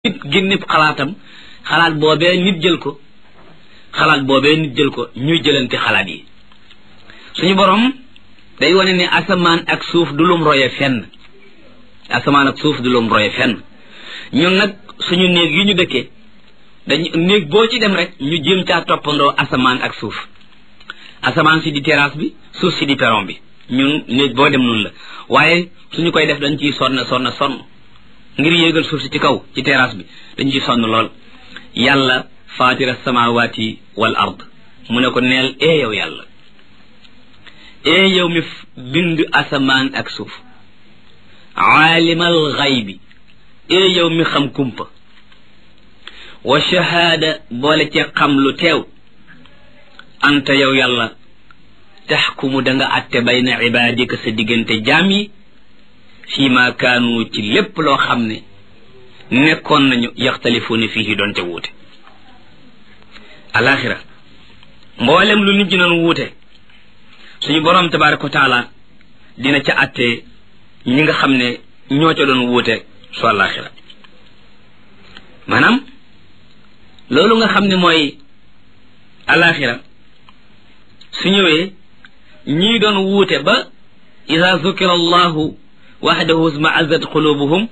nit génnib xalaatam xalaat boobee nit jël ko xalaat boobee nit jël ko ñuy jëlante xalaat yi suñu borom day wane ne asamaan ak suuf du lum roye fenn asamaan ak suuf du lum roye fenn ñun nag suñu néeg yi ñu dëkkee dañ néeg boo ci dem rek ñu jéem caa toppandoo asamaan ak suuf asamaan si di terrasse bi suuf si di perron bi ñun néeg boo dem noonu la waaye suñu koy def dañ ciy sonn sonn sonn ngir yéegal suuf si ci kaw ci terrasse bi dañ ciy sonn lool yàlla faatira samawati wal ard mu ne ko neel ee yow yàlla ee yow mi bind asamaan ak suuf aalimal xaybi ee yow mi xam kumpa wa shahaada boole ci xam lu teew anta yow yàlla taxkumu da nga atte bayna ibaadika sa diggante jaam yi fii ma kaanu ci lépp loo xam ne nekkoon nañu yaxtalifuuna fiihi doon te wuute alaxira mboolem lu nit ñi doon wuute suñu boroom tabaraka wa taala dina ca atte ñi nga xam ne ñoo ca doon wuute su alaxira maanaam loolu nga xam ne mooy alaxira su ñëwee ñii doon wuute ba ida zukira allahu waxdahu isma'azzat qulubuhum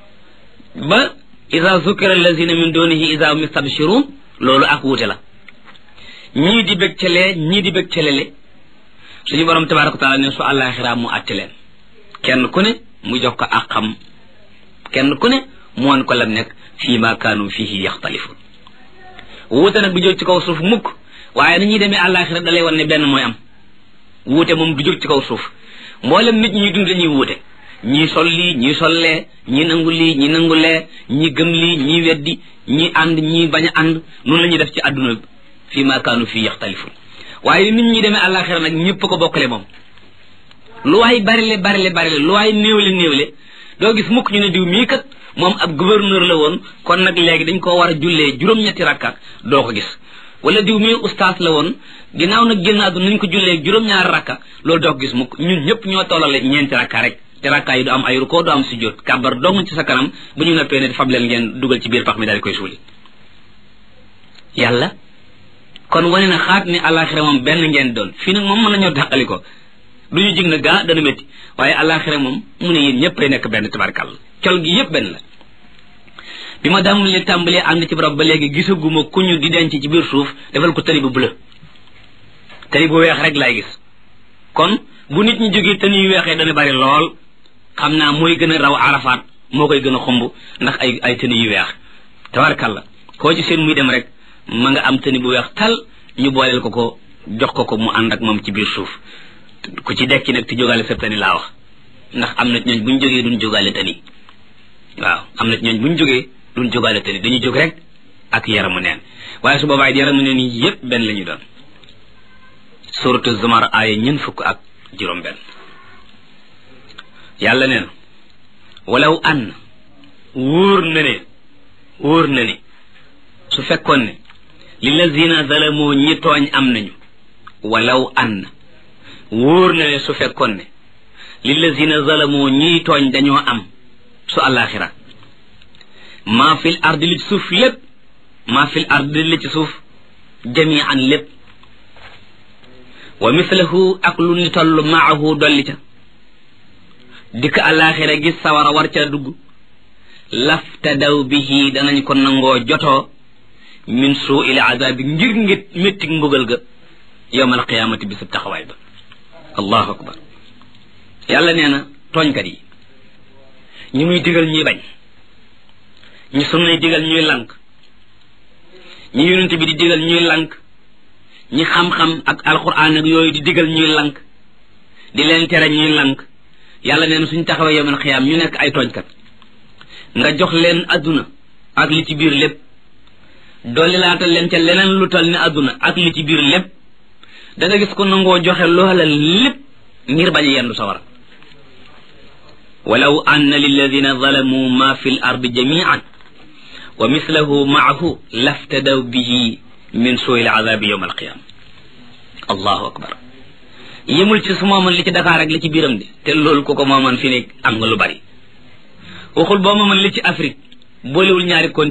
ba ida zukira allazina min dunihi ida hum yastabshirun loolu ak wuute la ñii di bég calee ñii di bég calele suñu borom tabaraka wa taala ne su àllaaxira mu àtte leen kenn ku ne mu jox ko ak xam kenn ku ne mu won ko lam nekk fii ma kaanu fihi yaxtalifun wuute nag du jóg ci kaw suuf mukk waaye ni ñuy demee àllaaxira da lay wan ne benn mooy am wuute moom du jóg ci kaw suuf mboolem nit ñi dund dañuy wuute ñii sol lii ñii sollee ñii nangu lii ñii nangu lee ñii gëm lii ñii weddi ñii ànd ñii bañ a ànd noonu la ñuy def ci àdduna bi fii ma kaanu fii yaxtalifun waaye nit ñi demee àllaaxira nag ñëpp ko bokkale moom lu waay barile barile barile lu waay néewle néewle doo gis mukk ñu ne diw mii kat moom ab gouverneur la woon kon nag léegi dañ koo war a jullee juróom-ñetti rakka doo ko gis wala diw mii ustaas la woon ginnaaw nag génn àdduna nañ ko jullee juróom-ñaari rakka loolu doo ko gis mukk ñun ñëpp ñoo tollale ñeenti rakka rek te rakka yi du am ay rukkoo du am sujjóot kàbbar dong ci sa kanam bu ñu noppee ne fab leen ngeen dugal ci biir pax mi daal di koy suuli yàlla kon wane na xaat ni àllaaxira moom benn ngeen doon fii nag moom mën nañoo dàqali ko du ñu jig na gaa dana métti waaye àllaaxira moom mu ne yéen ñëpp ay nekk benn tabarkàlla col gi yëpp benn la bi ma daamul li tàmbalee ànd ci barab ba léegi gisaguma ku ñu di denc ci biir suuf defal ko tali bu bleu tali bu weex rek laay gis kon bu nit ñi jógee te ñuy weexee dana bari lool xam naa mooy gën a raw arafaat moo koy gën a xumb ndax ay ay tëni yu weex tabarkàlla koo ci seen muy dem rek ma nga am tëni bu weex tal ñu booleel ko ko jox ko ko mu ànd ak moom ci biir suuf ku ci dekki nag ti jógaale sa tëni laa wax ndax am na ñooñ bu ñu jógee duñ jógaale tëni waaw am na ñooñ bu ñu jógee duñ jógaale tëni dañuy jóg rek ak yaramu neen waaye su boobaa yaramu neen yi yépp benn la ñu doon suratu zumar aaya ñeent fukk ak juróom benn yàlla nee na walaw an wóor na ne wóor na ne su fekkoon ne lillazina zalamoo ñi tooñ am nañu walaw an wóor na ne su fekkoon ne lillazina zalamoo ñiy tooñ dañoo am su àllaaxira maa fil ardi li ci suuf lépp maa fil ardi li ci suuf jamian lépp wa mislahu ak lu ni toll maahu dolli ca dikk àllaaxira gis sawara war ca dugg laftadaw bihi danañ ko nangoo jotoo min suu il azaabi ngir ngir métti mbugal ga yowmal qiyaamati bisub taxawaay ba allahu akbar yàlla nee na tooñkat yi ñi muy digal ñuy bañ ñi sunnay digal ñuy lank ñi yonent bi di digal ñuy lank ñi xam-xam ak alquran ak yooyu di digal ñuy lank di leen tere ñuy lank yàlla nee na suñ taxawee yowmal xiyaam ñu nekk ay tooñkat nga jox leen adduna ak li ci biir lépp dolli laatal leen ca leneen lu tal ni adduna ak li ci biir lépp da nga gis ko nangoo joxe loola lépp ngir bañ a yendu sawara walaw anna lilladina zalamu ma fi l ardi jamian wa mislahu maahu laftadaw bihi min suui l azabi yowma alqiyama allahu akbar yemul ci su mooman li ci Dakar ak li ci biiram de te loolu ko ko mooman fi ne am nga lu bari waxul boo mooman li ci Afrique boolewul ñaari